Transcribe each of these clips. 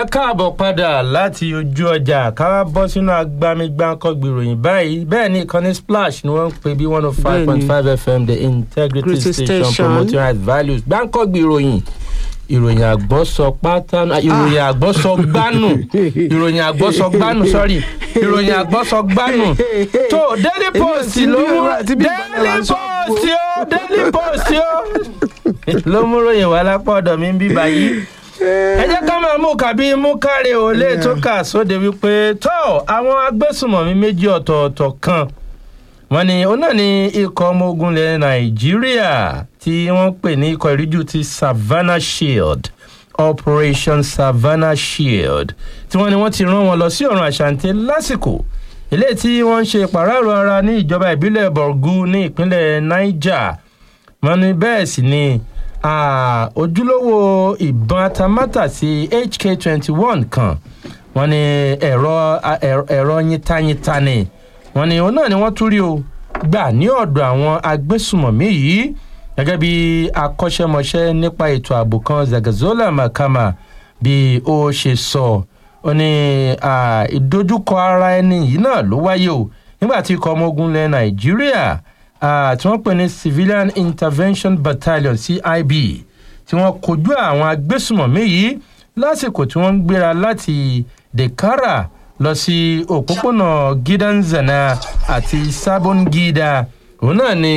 káàbọ̀ padà láti ojú ọjà ká bọ́ sínú agbamigbáǹkọ́gbì ìròyìn báyìí bẹ́ẹ̀ ni ìkànnì splash ni wọ́n ń pè bí one oh five point five fm the integrity Integrity station Station. promoting right values gbáǹkọ́gbì ìròyìn ìròyìn àgbọ́sọ pátánù ìròyìn àgbọ́sọ gbánù ìròyìn àgbọ́sọ gbánù sorry ìròyìn àgbọ́sọ gbánù tó daily post ló mú daily post ó daily post ó ló mú ròyìn wá lápá ọ̀dọ̀ mi ń bí báyìí ẹ jẹ́ ká máa mú kàbí mú káre ò lè tó kà sóde wípé tó àwọn agbésùnmọ̀mí méjì ọ̀tọ̀ọ̀tọ̀ kan wọ́n ní òun náà ní ikọ̀ ọmọ ogun ilẹ̀ nàìjíríà tí wọ́n pè ní ikọ̀ ìríjú ti savannah shield operation savannah shield tí wọ́n ní wọ́n ti rán wọn lọ sí ọ̀run àṣàǹtẹ̀ lásìkò ilé tí wọ́n ń ṣe pàráàrọ̀ ara ní ìjọba ìbílẹ̀ borgu ní ìpínlẹ̀ niger wọ́n ní bẹ́ẹ̀ sì ni ah, ojúlówó ìbọn atamátàsí hk twenty one kan wọ́n ní ẹ̀rọ a- ẹ̀rọ- ẹ̀rọ yíntayínta ni wọ́n ní òun náà ni wọ́n tún rí o gbà ní ọ̀dọ̀ àwọn agbésùmọ̀mí yìí gẹ́gẹ́ bí akọ́ṣẹ́mọṣẹ́ nípa ètò ààbò kan zagazola makama bí ó ṣe sọ ó ní ah, ìdojúkọ ara ẹni yìí náà ló wáyé o nígbà tí ikọ̀ ọmọ ogun ilẹ̀ nàìjíríà ah, tí wọ́n pè ní civilian intervention battalion cib tí wọ́n kojú àwọn agbésùmọ̀mí yìí lásìkò tí wọ́n ń gbéra láti dekara lọ sí òpópónà gidanzana àti sabongida òun náà ni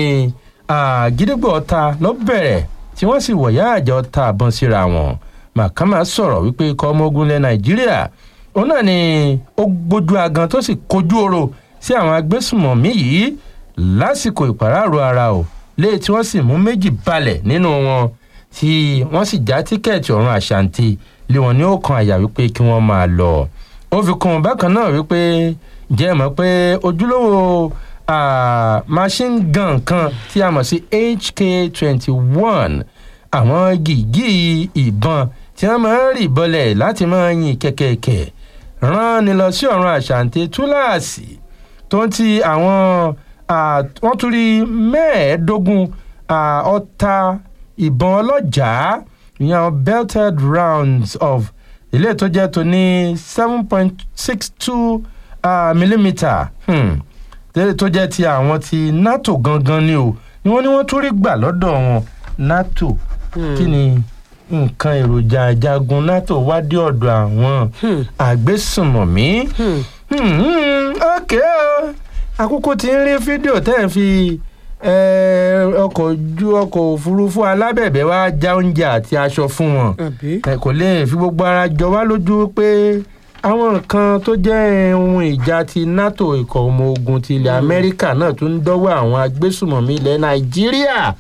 ah, gídígbò ọ̀ta ló bẹ̀rẹ̀ tí wọ́n sì wọ̀yá àjà ọ̀ta àbọ̀n síra wọn màkàmá sọ̀rọ̀ wípé ikọ̀ ọmọ ogun ilẹ̀ nàìjíríà òun náà ni ó gbójú agan tó sì kojú oro sí àwọn agbésùmọ̀mí yìí lásìkò ìpàráàrò ara ò léè tí wọ́n sì mú méjì balẹ̀ nínú wọn tí wọ́n sì já tíkẹ́ẹ̀tì ọ̀run àṣàǹtì lé wọn ní ọ̀kan àyà wípé kí wọ́n máa lọ. ó fi kún un bákan náà wípé jẹ́ ẹ mọ̀ pé ojúlówó ah, machine gun kan tí a mọ̀ sí hk twenty one àwọn gìgí ìbọn tí wọ́n máa ń rì bọ́lẹ̀ láti máa yin kẹ̀kẹ̀kẹ̀ rán ni lọ sí ọ̀run àṣàǹtì túláàsì tó ń ti àwọn ah, wọ́n tún rí mẹ́ẹ̀ẹ́dógún ah, ọta ìbọn ọlọ́jàá ìyẹn àwọn belted rounds of ilé tó jẹ́ tó ní seven point six two millimetre hmm, tẹ́lẹ̀ tó jẹ́ ti àwọn ti nato gangan ni o ni wọ́n ní wọ́n tún rí gbà lọ́dọ̀ wọn nato kí ni nǹkan èròjà jagun nato wá dé ọ̀dọ̀ àwọn àgbésùnmọ̀mí Hmm, ok o àkókò tí ń rí fídíò tẹ́ ẹ̀ fi eh, ọkọ̀ ojú ọkọ̀ òfurufú alábẹ̀bẹ̀ wá já oúnjẹ àti aṣọ fún wọn àbí. ẹ kò lè fi gbogbo ara jọ wá lójú pé àwọn nǹkan tó jẹ́ ohun ìjà ti nato ikọ̀ ọmọ ogun ti ilẹ̀ amẹ́ríkà náà tún ń dọ́wọ́ àwọn agbésùmọ̀mí ilẹ̀ nàìjíríà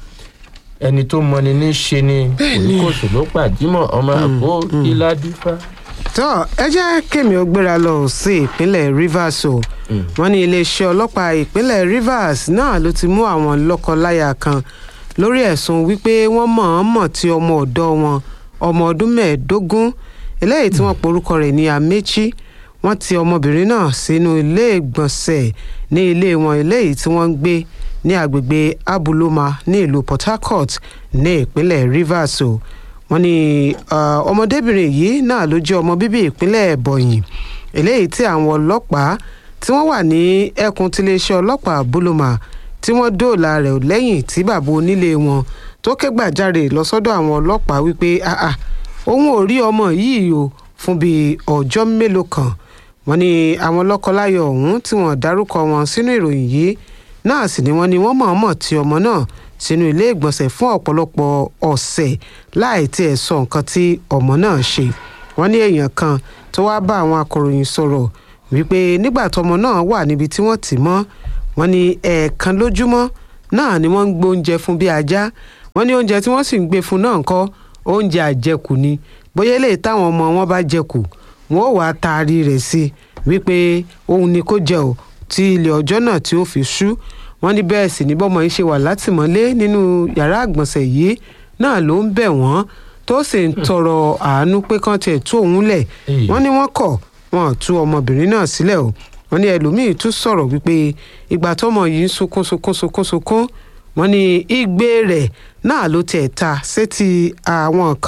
ẹni tó mọni ní ṣe ni kòríkòsò ló pàdímọ̀ ọmọ àbó ìlàdífà. tó ẹ jẹ́ kémi ó gbéra lọ sí ìpínlẹ̀ rivers o wọ́n ní iléeṣẹ́ ọlọ́pàá ìpínlẹ̀ rivers náà ló ti mú àwọn lọ́kọ-láya kan lórí ẹ̀sùn wípé wọ́n mọ̀ọ́mọ̀ tí ọmọ ọ̀dọ́ wọn ọmọ ọdún mẹ́ẹ̀ẹ́dógún eléyìí tí wọ́n porúkọ rẹ̀ ní amechi wọ́n ti ọmọbìnrin náà sínú ilé ìgbọ̀nsẹ̀ ní ilé wọn eléyìí tí wọ́n ń gbé ní agbègbè abuloma ní ìlú port harcourt ní ìpínlẹ̀ rivers o wọ́n ní ah, ọmọdébìnrin yìí náà ló jẹ́ ọmọ bíbí ìpínlẹ̀ ebonyi eléyìí tí àwọn ọlọ́pàá tí wọ́n wà ní ẹkùn tiléeṣẹ́ ọlọ́pàá buloma tí wọ́n dóòlà rẹ̀ lẹ́yìn tí bàbá onílé wọn tó ké gbàjarè lọ sọ́dọ̀ àwọn ọlọ́pàá wípé "Ah, ah, òun ò rí ọmọ yìí o fún bíi ọjọ́ mélòó kan wọ́n ní àwọn lọ́kọláyọ̀ ọ̀hún tí wọ́n dárúkọ wọn sínú ìròyìn yìí náà sì ni wọ́n ní wọ́n mọ̀ọ́mọ̀ tí ọmọ náà sínú ilé ìgbọ̀nsẹ̀ fún ọ̀pọ̀lọpọ̀ ọ̀sẹ̀ láì tiẹ̀ sọ nǹkan tí ọmọ náà ṣe wọ́n ní èèyàn kan tó wáá bá àwọn akọ̀ròyìn sọ̀rọ̀ wípé nígbà tọmọ náà wà níbi tí wọ́n tì mọ́ wọ́n ní ẹ̀ẹ̀kan lójúmọ́ náà ni wọ́n ń gbé oúnjẹ fún bí ajá wọ́n ní oúnjẹ tí wọ́n sì ń gbé fún náà ńkọ́ oúnjẹ àjẹkù ni bóyá eléyìí táwọn ọmọ wọn bá jẹkù wọn ò wá taari rẹ̀ sí i wípé òun ni kó jẹ ò tí ilé ọjọ́ náà tí ó fi ṣú wọ́n ní bẹ́ẹ̀ sì ní bọ́mọ yìí ṣe wà látìmọ́lé nínú yàrá àgbọ̀nsẹ̀ yìí náà ló ń bẹ̀ wọ́n tó sì ń tọrọ àánú pé kán tiẹ̀ tú òun lẹ̀ Èyí. wọ́n ní wọ́n kọ̀ wọn ò tú ọmọbìnrin náà sílẹ̀ o wọ́n ní ẹlòmíín tún sọ̀rọ̀ wípé ìgbà tọmọ yìí ń sunkún sunkún sunkún sunkún wọ́n ní igbe rẹ̀ náà ló tiẹ̀ ta sétí àwọn kan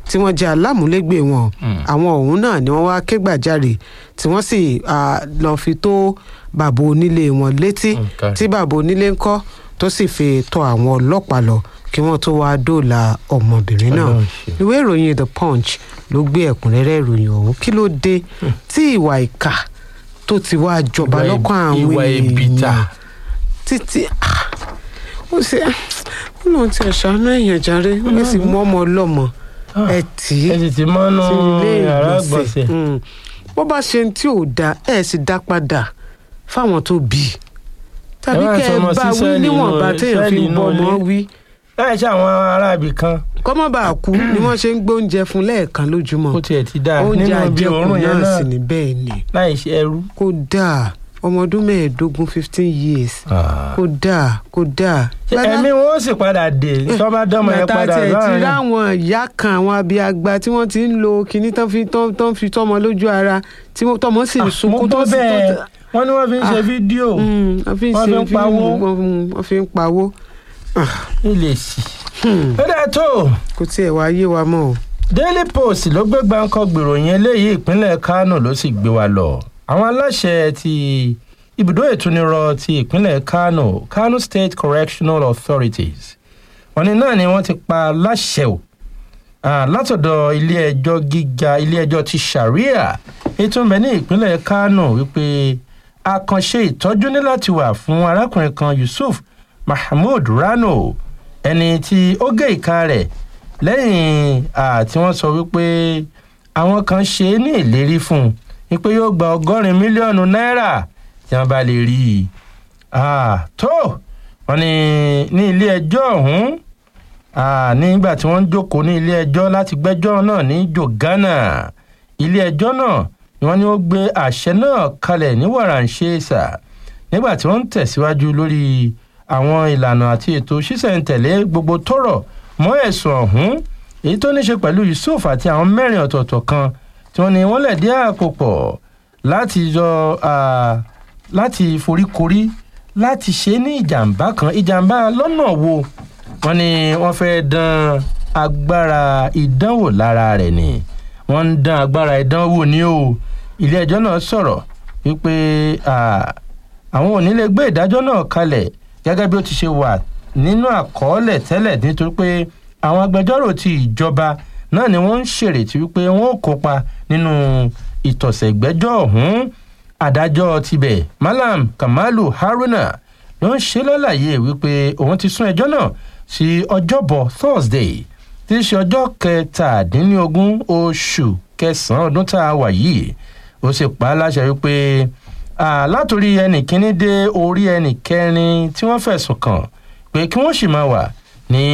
tí wọ́n jẹ́ alámúlégbè wọn àwọn ọ̀hún náà ni wọ́n wá ké gbàjarè tí wọ́n sì ah, lọ fi tó bàbá onílé wọn létí Okay. tí bàbá onílé ń kọ́ tó sì fi tọ̀ àwọn ọlọ́pàá lọ kí wọ́n tó wá dóòlà ọmọbìnrin náà Ọlọ́run ṣe. ìwé ìròyìn the punch ló gbé ẹ̀kúnrẹ́rẹ́ ìròyìn ọ̀hún kí ló dé tí ìwà ìkà tó ti wá jọba Ìwà lọ́kàn eb- àwọn ìwà èbìtà. èèyàn títí ah, ó ṣe ó lóun ti ẹ̀ṣánú èèyàn jàre ẹ sì mú ọmọ ọlọ́mọ ẹ tì í ẹ sì ti mọ́nú sí ilé yàrá ìgbọ̀nsẹ̀ gbọ̀nsẹ̀. Mm. bó bá ṣe ń tí ò da ẹ sì dá padà fáwọn tó bí i tàbí Ẹ wá kẹ ẹ sọmọ bá sí wí sẹ́ẹ̀lì níwọ̀nba inú- téèyàn fi sẹ́ẹ̀lì ń bọ́ inú ọmọ ilé. wí láì ṣe àwọn aráàbì kan kọ́mọ́ bá kú ni wọ́n ṣe ń gbóúnjẹ fún lẹ́ẹ̀kan lójúmọ́ ó tiẹ̀ ti dáa oúnjẹ nínú bí àjẹkù òórùn yẹn náà náà sì ní bẹ́ẹ̀ ni láì ṣe ẹrú. kó dáa ọmọ ọdún mẹ́ẹ̀ẹ́dógún fifteen years kó dáa kó dáa. ẹ̀mí wọn ó sì padà dé tó bá dánmọ̀ ẹ bàtà padà tẹ̀ ti láàrin. ráwọn ìyá kan àwọn abiagba tí wọ́n ti ń lo kinní tán fi tán tán fi tọ́mọ lójú ara tí wọ́n- tọ́mọ sì ń mo sunkún gbọ́ tó sì bẹ́ẹ̀ tó- wọ́n ní wọ́n fi ń ṣe Ah. fídíò Mm, wọ́n fi ń Wọ́n ṣe fi ń pawó. fíìmù, wọ́n wọ́n fi ń pawó ilé sí. Hmm, ó dáa tó kò tiẹ̀ wá yé wa mọ́ o. Daily Post ló gbé gbáǹkọ́ gbèròyìn eléyìí ìpínlẹ̀ Kánò ló sì gbé wa lọ àwọn aláṣẹ ti ibùdó ìtúnirọ ti ìpínlẹ̀ Kánò Kano State Correctional Authorities wọ́n ní náà ni wọ́n ti pa láṣẹ o ah, látọ̀dọ̀ ilé ẹjọ́ gíga ilé ẹjọ́ ti Sharia ètò ń bẹ ní ìpínlẹ̀ Kánò wípé àkànṣe ìtọ́jú ní láti wà fún arákùnrin kan Yusuf Mahmood Rano ẹni tí ó gé ìka rẹ̀ lẹ́yìn ah, tí wọ́n sọ wípé àwọn kan ṣe é ní ìlérí fún un wípé yóò gba ọgọ́rin mílíọ̀nù náírà tí wọ́n bá lè rí i Ah, tó wọ́n ní ní ilé ẹjọ́ ọ̀hún ah, nígbà tí wọ́n ń jókòó ní ilé ẹjọ́ láti gbẹ́jọ́ náà ní jogana ilé ẹjọ́ náà ni wọ́n ní ó gbé àṣẹ náà kalẹ̀ ní wàràǹṣeṣà nígbà tí wọ́n ń tẹ̀síwájú lórí àwọn ìlànà àti ètò ṣísẹ̀ntẹ̀lé gbogbo tọ́rọ̀ mọ́ ẹ̀sùn ọ̀hún èyí tó ní ṣe pẹ̀lú Yusuf àti àwọn mẹ́rin ọ̀tọ̀ọ̀tọ̀ kan tí wọ́n ní wọ́n lẹ̀dí àpò pọ̀ láti yọ ah, láti foríkorí láti ṣe ní ìjàmbá kan ìjàmbá lọ́nà wo wọ́n ní wọ́n fẹ́ dán agbára ìdánwò lára rẹ̀ ni wọ́n ń dán agbára ìdánwò ní o ilé ẹjọ́ náà sọ̀rọ̀ wípé ah, àwọn ò ní lè gbé ìdájọ́ náà kalẹ̀ gẹ́gẹ́ bí ó ti ṣe wà nínú àkọọ́lẹ̀ tẹ́lẹ̀ nítorí pé àwọn agbẹjọ́rò ti ìjọba náà ni wọ́n ń ṣèrètí wípé wọ́n ó kópa nínú ìtọ̀sẹ̀ ìgbẹ́jọ́ ọ̀hún adájọ́ tibẹ̀ Malam Kamalu Haruna ló ń ṣe lálàyé wípé òun ti sún ẹjọ́ náà sí ọjọ́bọ̀ Thursday tí í ṣe ọjọ́ kẹtàdínlógún oṣù kẹsàn-án ọdún tá a wà yìí ó sì pa á láṣẹ wípé ah, látòrí ẹnì kíní dé orí ẹnì kẹrin tí wọ́n fẹ̀sùn kàn pé kí wọ́n sì máa wà ní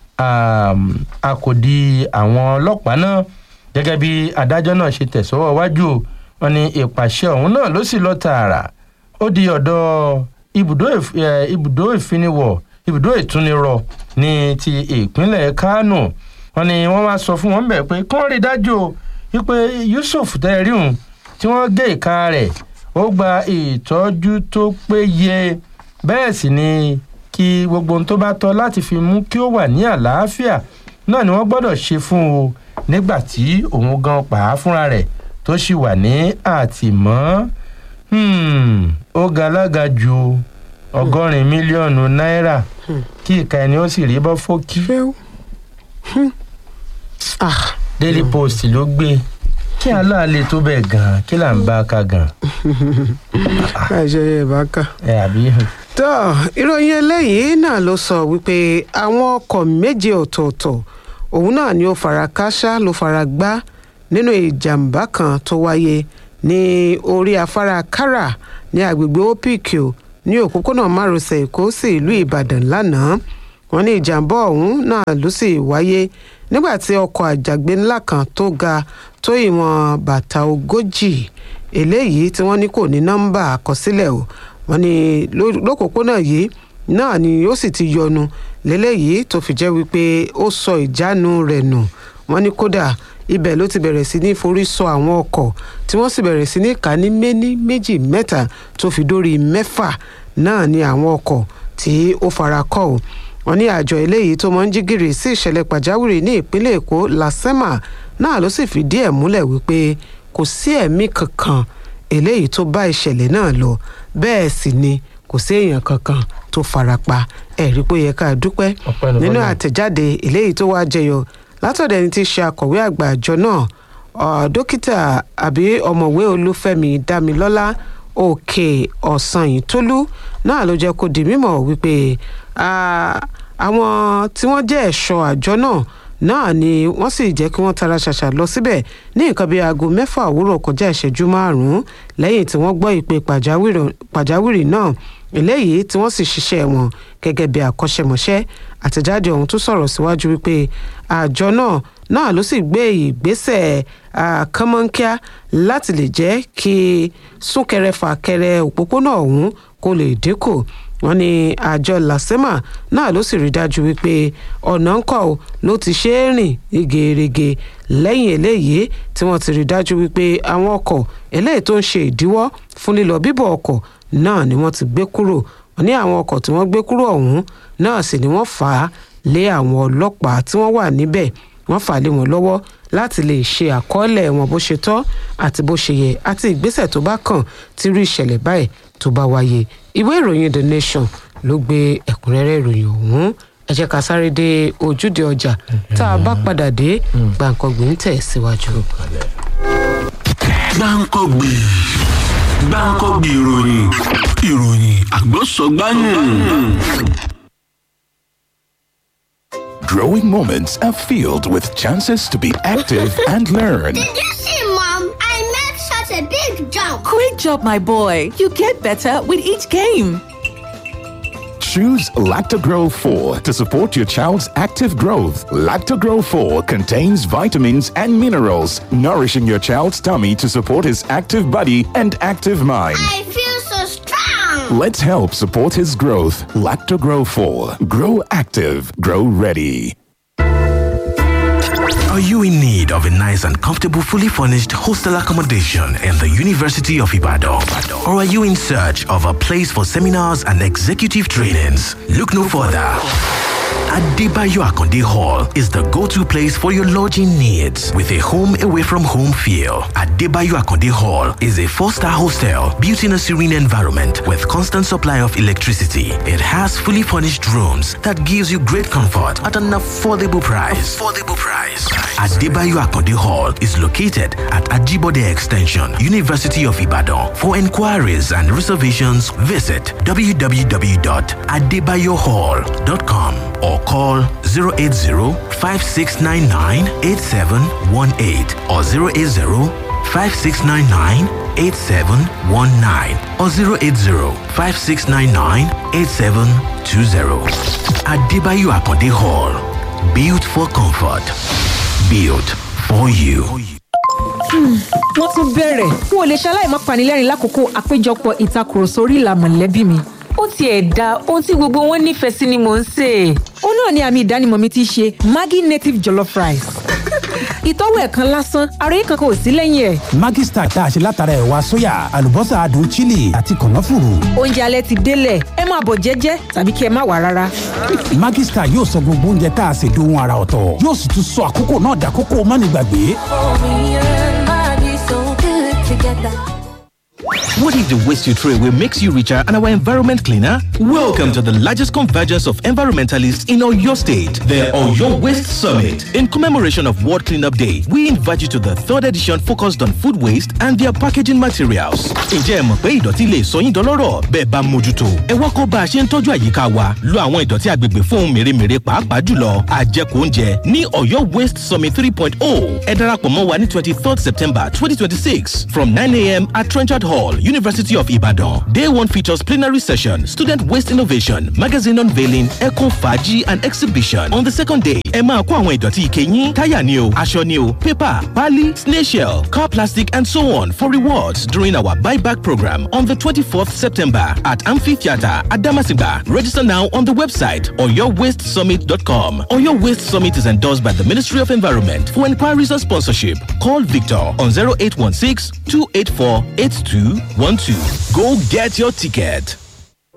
um, àkòdí àwọn ọlọ́pàá náà gẹ́gẹ́ bí adájọ́ náà ṣe tẹ̀sọ́wọ́ wájú o wọ́n ní ìpàṣẹ ọ̀hún náà ló sì lọ tààrà ó di ọ̀dọ̀ ibùdó ìf- eh, ibùdó ìfiniwọ̀ ibùdó ìtúnirọ̀ ní ti ìpínlẹ̀ Kánò wọ́n ní wọ́n wá sọ fún wọn bẹ́ẹ̀ pé kí wọ́n rí dájú o wípé Yusuf tẹ́rí hùn tí wọ́n gé ìka rẹ̀ ó gba ìtọ́jú tó péye bẹ́ẹ̀ sì ni kí gbogbo ohun tó bá tọ́ láti fi mú kí ó wà ní àlàáfíà náà ni wọ́n gbọ́dọ̀ ṣe fún o nígbà tí òun gan pa á fúnra rẹ̀ tó sì wà ní àtìmọ́ Hmm, ó ga alága ju ọgọ́rin mílíọ̀nù náírà kí ìka ẹni ó sì rí bọ́ fókí fẹ́ẹ́ Hmm. ah Daily Post ló gbé kí aláàlẹ tó bẹ́ẹ̀ gan-an kí là ń bá a ka gan àìṣe ìbáka. ẹ àbí tó ìròyìn eléyìí náà ló sọ wípé àwọn ọkọ̀ méje ọ̀tọ̀ọ̀tọ̀ òun náà ni ó fara káṣá ló fara gbá nínú ìjàmbá kan tó wáyé ní orí afárá kára ní agbègbè opikio ní òpópónà márosẹ̀ èkó sí ìlú ìbàdàn lánàá wọ́n ní ìjàmbá ọ̀hún náà ló sì wáyé nígbà tí ọkọ̀ àjàgbé ńlá kan tó ga tó ìwọ̀n bàtà ogójì eléyìí tí wọ́n ní kò ní nọ́mbà àkọsílẹ̀ o wọ́n ní ló- lópòpónà yìí náà ni ó sì ti yọnu lélẹ́yìí tó fi jẹ́ wípé ó sọ ìjánu rẹ̀ nù wọ́n ní kódà ibẹ̀ ló ti bẹ̀rẹ̀ sí ní forí sọ àwọn ọkọ̀ tí wọ́n sì bẹ̀rẹ̀ sí ní kà ní méní méjì mẹ́ta tó fi dórí mẹ́fà náà ni àwọn ọkọ̀ tí ó fara kọ́ ò wọ́n ní àjọ eléyìí tó mọ ń jí gìrì sí ìṣẹ̀lẹ̀ pàjáwìrì ní ìpínlẹ̀ èkó lasema náà ló sì fìdí ẹ̀ múlẹ̀ wípé kò sí ẹ̀mí kankan eléyìí tó bá ìṣẹ̀lẹ̀ náà lọ bẹ́ẹ̀ sì ni kò sí èèyàn kankan tó farapa ẹ̀rí pé ó yẹ ká dúpẹ́ Ọpẹ́ ni nínú f'Ọlọ́run. àtẹ̀jáde eléyìí tó wá jẹyọ látọ̀dọ̀ ẹni tí í ṣe akọ̀wé àgbà àjọ náà ọ̀, dókítà àbí ọ̀mọ̀wé olúfẹ́mi dámilọ́lá òkè ọ̀sanyìntólú náà ló jẹ́ kó di mímọ̀ wípé ah, àwọn tí wọ́n jẹ́ ẹ̀ṣọ́ àjọ náà náà ni wọ́n sì jẹ́ kí wọ́n tara ṣàṣà lọ síbẹ̀ ní nǹkan bíi aago mẹ́fà òwúrọ̀ kọjá ìṣẹ́jú márùn-ún lẹ́yìn tí wọ́n gbọ́ ìpè pàjáwìrì- pàjáwìrì náà eléyìí tí wọ́n sì ṣiṣẹ́ wọn gẹ́gẹ́ bí akọ́ṣẹ́mọṣẹ́ àtẹ̀jáde ọ̀hún tún sọ̀rọ̀ síwájú wípé àjọ náà náà ló sì gbé ìgbésẹ̀ kánmọ́nkíá láti lè jẹ́ kí súnkẹrẹ-fàkẹrẹ òpópónà ọ̀hún kó lè dínkù wọ́n ní àjọ lasema náà ló sì rí dájú wípé ọ̀nà ńkọ́ ò ló ti ṣe é rìn ìgèrègè lẹ́yìn eléyìí tí wọ́n ti rí dájú wípé àwọn ọkọ̀ eléyìí tó ń ṣe ìdíwọ́ fún lílọ bíbọ̀ ọkọ̀ náà ni wọ́n ti gbé kúrò wọ́n ní àwọn ọkọ̀ tí wọ́n gbé kúrò ọ̀hún náà sì ni wọ́n fà á lé àwọn ọlọ́pàá tí wọ́n wà níbẹ̀ wọ́n fà á lé wọn lọ́wọ́ láti lè ṣe àkọọ́lẹ̀ wọn bó ṣe tọ́ àti bó ṣe yẹ àti ìgbésẹ̀ tó bá kàn tí irú ìṣẹ̀lẹ̀ báyìí tó bá wáyé ìwé ìròyìn the nation ló gbé ẹ̀kúnrẹ́rẹ́ ìròyìn ọ̀hún ẹ jẹ́ ká sáré dé ojúde ọjà tá a bá padà dé gbàǹkangbè ń tẹ̀ síwájú. gbáǹkọ́gbì gbáǹkọ́gbì ìròyìn ìròyìn àgbọ̀sọ̀gbáyìn. Growing moments are filled with chances to be active and learn. Did you see, Mom? I made such a big jump. Great job, my boy. You get better with each game. Choose Lactogro 4 to support your child's active growth. Lactogro 4 contains vitamins and minerals, nourishing your child's tummy to support his active body and active mind. I feel so strong. Let's help support his growth. Lactogro 4. Grow active. Grow ready. Are you in need of a nice and comfortable, fully furnished hostel accommodation in the University of Ibadan? Or are you in search of a place for seminars and executive trainings? Look no further. Adebayo Akonde Hall is the go-to place for your lodging needs with a home away from home feel. Adebayo Akonde Hall is a four-star hostel built in a serene environment with constant supply of electricity. It has fully furnished rooms that gives you great comfort at an affordable price. Affordable price. Adebayo Akonde Hall is located at Ajibode Extension, University of Ibadan. For inquiries and reservations, visit www.adebayohall.com or call 080-5699-8718 or 080-5699-8719 or 080-5699-8720. Adebayo Akonde Hall. Built for comfort. Built for you. wọ́n tún bẹ̀rẹ̀ n ò lè ṣaláì má panilẹ́rìn lákòókò àpéjọpọ̀ ìtakùrọ̀sọ orí ìlà mọ̀lẹ́bí mi. ó tiẹ̀ da ohun tí gbogbo wọn nífẹ̀ẹ́ sí ni mò ń sè é. ó náà ni àmì ìdánimọ̀ mi ti ṣe maggi native jollof rice. ìtọ́wò ẹ̀kan lásán ara yìí kankan ò sí lẹ́yìn ẹ̀. Maggi Star tá a ṣe látara ẹ̀wà sóyà àlùbọ́sà adùn chili àti kànáfùrù. oúnjẹ alẹ́ ti délẹ̀ ẹ máa bọ̀ jẹ́jẹ́ tàbí kí ẹ má wà rárá. Maggi Star yóò sọ gbogbo oúnjẹ tá a ṣe dohun ara ọ̀tọ̀ yóò sì tún sọ àkókò náà dàkókò mánigbàgbé. What if the waste you throw away makes you richer and our environment cleaner? Welcome to the largest convergence of environmentalists in Oyo State, the Oyo Waste Summit. In commemoration of World Cleanup Day, we invite you to the third edition focused on food waste and their packaging materials. Ǹjẹ́ ẹ mọ̀ pé ìdọ̀tí lè sọ yín dọlọ́rọ̀ bẹ́ẹ̀ bá mójútó? Ẹ wá kó bá a ṣe ń tọ́jú àyíká wa, lo àwọn ìdọ̀tí agbègbè fún ohun mèremère pàápàá jùlọ àjẹkù oúnjẹ ní Oyo Waste Summit 3.0. Ẹ darapọ̀ mọ́ wa ní 23rd September 2026 from 9am at Trenchard Hall, University of Ibadan. Day one features plenary session, student waste innovation, magazine unveiling, eco faji and exhibition. On the second day, ẹ máa kó àwọn ìdọ̀tí ike yín, táyà ni o, aṣọ ni o, paper, pali, snail shell, car plastic and so on for rewards during our buyback program on the 24th September at Amphitheatre at Damasigba. Register now on the website oyowastesummit.com. Oyo Waste Summit is endorsed by the Ministry of Environment. For inquiries or sponsorship, call Victor on 0816 284 8212. Go get your ticket.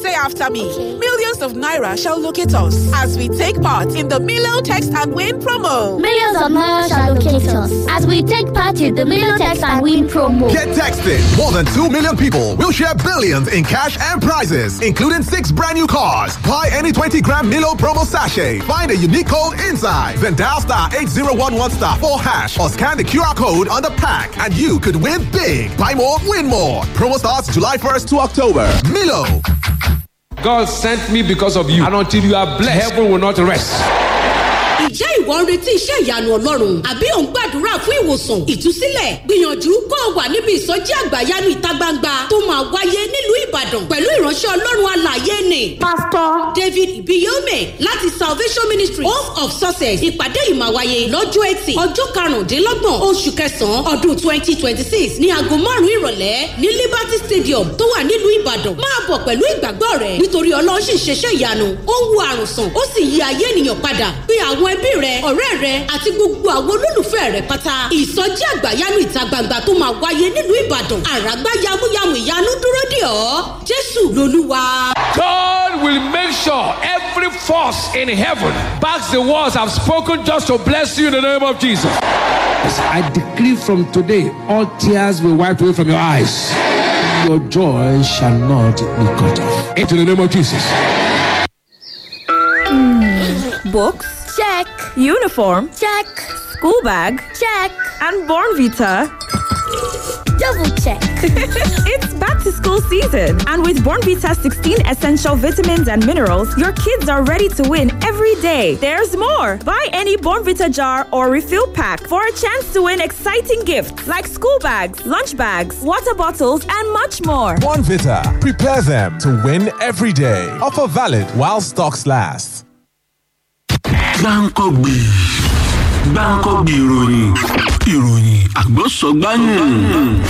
Say after me. Millions of Naira shall locate us as we take part in the Milo Text and Win promo. Millions of Naira shall locate us as we take part in the Million Text and Win promo. Get texted. More than 2 million people will share billions in cash and prizes, including six brand new cars. Buy any 20 gram Milo promo sachet. Find a unique code inside. Then dial star 8011 star 4 hash or scan the QR code on the pack and you could win big. Buy more, win more. Promo starts July 1st to October. Milo. God sent me because of you. And until you are blessed, heaven will not rest. Ǹjẹ́ ìwọ ń retí iṣẹ́ ìyanu Ọlọ́run? Àbí ò ń gbàdúrà fún ìwòsàn, ìtúsílẹ̀? Gbìyànjú kó o wà níbi ìsọjí àgbàyanu ìta gbangba tó máa wáyé nílùú Ìbàdàn pẹ̀lú ìránṣẹ́ Ọlọ́run alàyè ni. Pásítọ̀ David Ibiyome láti Salvation Ministry Home of Success. Ìpàdé yìí máa wáyé lọ́jọ́ Ẹtì ọjọ́ karùndínlọ́gbọ̀n oṣù kẹsàn-án ọdún twenty twenty six ní aago márùn-ún ìrọ̀lẹ́ ní Liberty Stadium tó wà nílùú Ìbàdàn. Máa bọ̀ pẹ̀lú ìgbàgbọ́ rẹ̀ nítorí Ọlọ́run sì ń ṣeṣẹ́ ìyanu. Ó ń wo àrùn sàn, ó sì yí ayé ènìyàn padà. Bí àwọn ẹbí rẹ ọ̀rẹ́ rẹ àti gbogbo àwọn olólùfẹ́ rẹ pátá. ìsọjí àgbàyanu ìta gbangba tó máa wáyé nílùú ìbàdàn àràgbá yamuyamu ìyanu dúró dè ọ́ jésù lolúwa. God will make sure every force in heaven backs the words I've spoken just to bless you in the name of Jesus. As I decree from today, all tears will wipe away from your eyes. Your joy shall not be cut off. Into the name of Jesus. Books? Check. Uniform? Check. School bag? Check. And Born Vita? Double check. it's back to school season. And with Born Vita 16 essential vitamins and minerals, your kids are ready to win every day. There's more. Buy any Born Vita jar or refill pack for a chance to win exciting gifts like school bags, lunch bags, water bottles, and much more. One Vita. Prepare them to win every day. Offer valid while stocks last. gbáǹkọ́gbì gbáǹkọ́gbì ìròyìn ìròyìn àgbọ̀sọ̀gbáyìn.